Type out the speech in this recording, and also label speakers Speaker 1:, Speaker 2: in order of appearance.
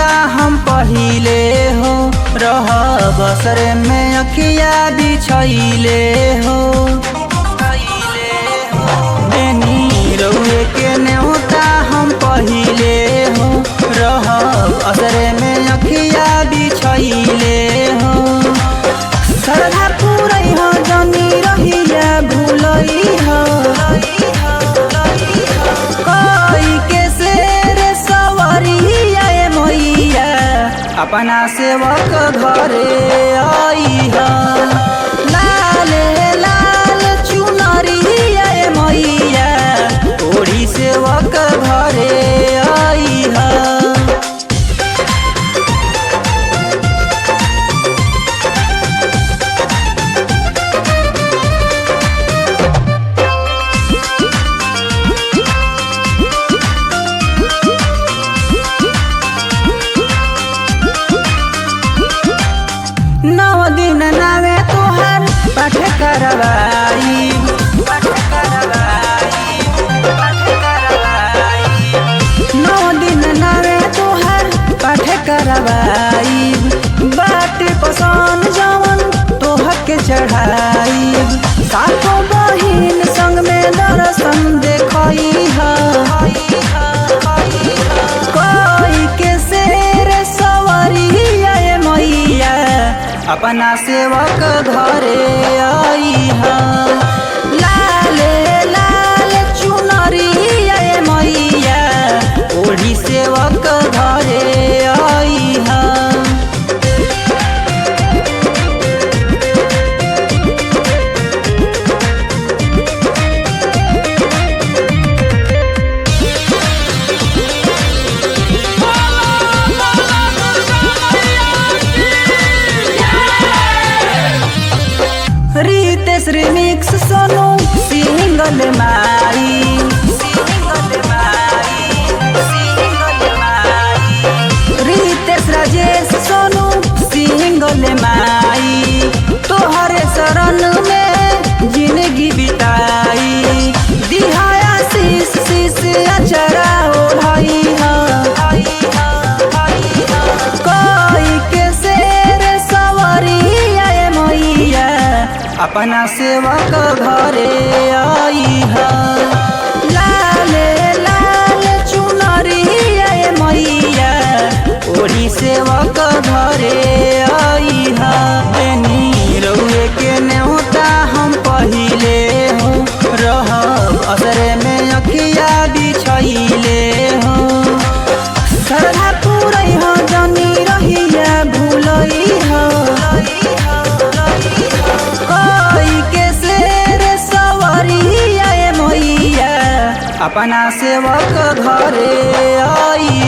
Speaker 1: हम पहिले हो रह बसर में अखिया बिछैले हो बेनी रउए के नेवता हम पहिले हो रह असर में अखिया बिछैले हो सरधा पुरै हो जनी रहिया भुलै हो कोई के शेर सवरिया ए मैया अपना सेवक घरे आई हा लाल लाल चुनरिया ए मैया ओढ़ी सेवक घरे आई हा नौ दिन नावे तोहर पाठ करवाई पाठ करवाई पाठ करवाई नौ दिन नावे तोहर पाठ करवाई बाट पसंद जवन तोहके चढ़ाई सातो बहिन संग में दर्शन देखई हा कोई के शेर सवरिया ए मैया अपना सेवक घरे आई हा लाल लाल चुनरिया ए मैया ओढ़ी सेवक घरे आई हा रितेश रिमिक्स सोनू सिंगल मारी सिंगल मारी सिंगल मारी रितेश राजेश सोनू सिंगल माई तोहरे शरण में जिंदगी बिताई दिहाया शीश शीश अचरा ओढ़ाई हा कोई के शेर सवरिया ए मैया अपना सेवक घरे आई हा लाल लाल चुनरिया ए मैया ओढ़ी सेवक घरे आई हा बेनी रउए के नेवता हम पहिले हो रह असरे में अखिया बिछैले हो सरधा पुरै हो जनी रहिया भुलै हो कोई के शेर सवरिया ए मैया अपना सेवक घरे आई